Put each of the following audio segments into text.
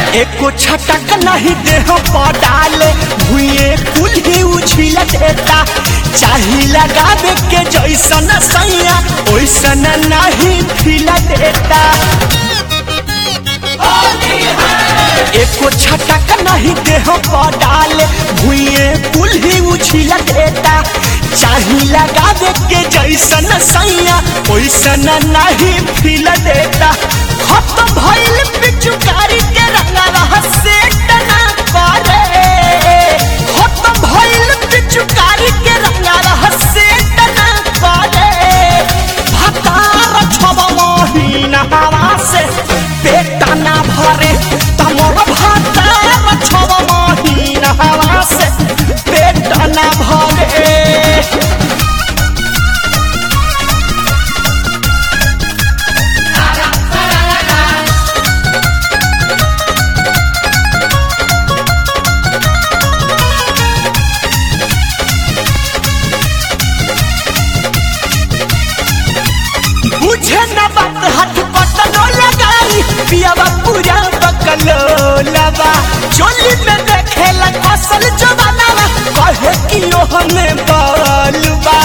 एको छटक नहीं देह पर डाले भुए कुल ही उछिल देता चाही लगावे के जैसन सैया ओइसन नहीं फिल देता एको छटक नहीं देह पर डाले भुए कुल ही उछिल देता चाही लगावे के जैसन सैया ओइसन नहीं फिल देता खत्म भइल पिचुकारी के रंगवा से टना करे खत्म भइल पिचुकारी के रंगवा से टना करे भतार छब महीना हवा से पेट ना भरे तमर भतार छब महीना हवा से पेट ना भरे बुझे न बात हाथ पतनो लगाई पियावा पूरा बकलो लबा चोली में देखेला असल जवाना कहे कि यो हमें बालबा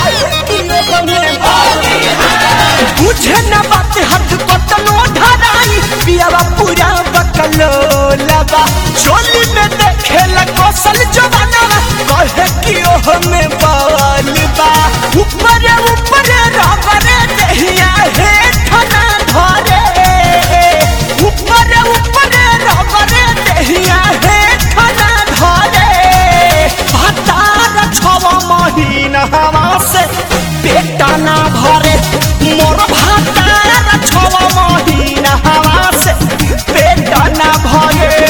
बुझे न बात हाथ पतनो धराई पियावा पूरा बकलो लबा चोली में देखेला असल जवाना कहे कि यो हमें बालबा ऊपर ऊपर रबर दहिया हे ठना धरे ऊपर ऊपर रबर दहिया हे ठना धरे भतार छव महीना हवा से पेट ना भरे मोर भतार छव महीना हवा से पेट ना भरे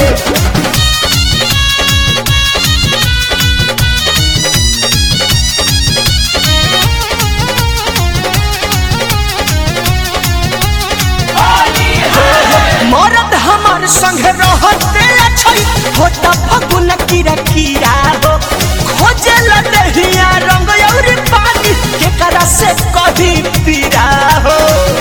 मरद हमार संग रहते छै होता फगुन कीरा कीरा हो खोजे लदहिया रंग और पानी के करा से कभी पीरा हो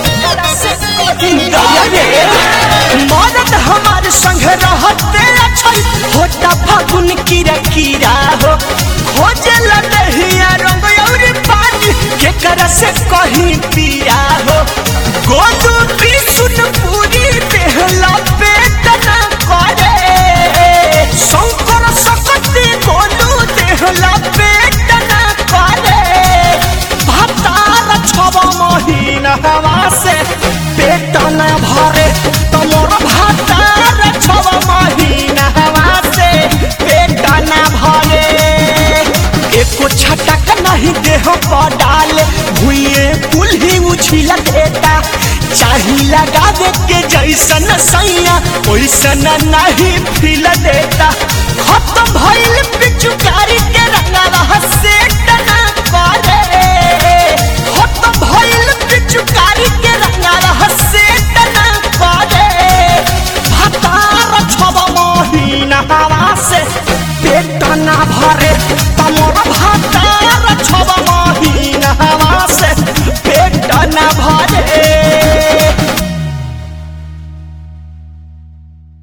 गया रे। मरद हमार संग रहते छै होता फगुन कीरा कीरा हो खोजे लदहिया रंग और पानी के करा से कहीं पीरा हो गोदू की सुन पूरी देहला पेट ना करे शंकर सकती गोलू देहला पेट ना करे भतार छब महीना हवा से पेट न भरे तमोर भतार छब महीना हवा से पेट न भरे एको छटक नहीं देह पर डाले भुए कुल ही उछिल देता चाही लगावे के जैसन सैया ओइसन नहीं फिल देता खत्म भइल पिचुकारी के रंगवा से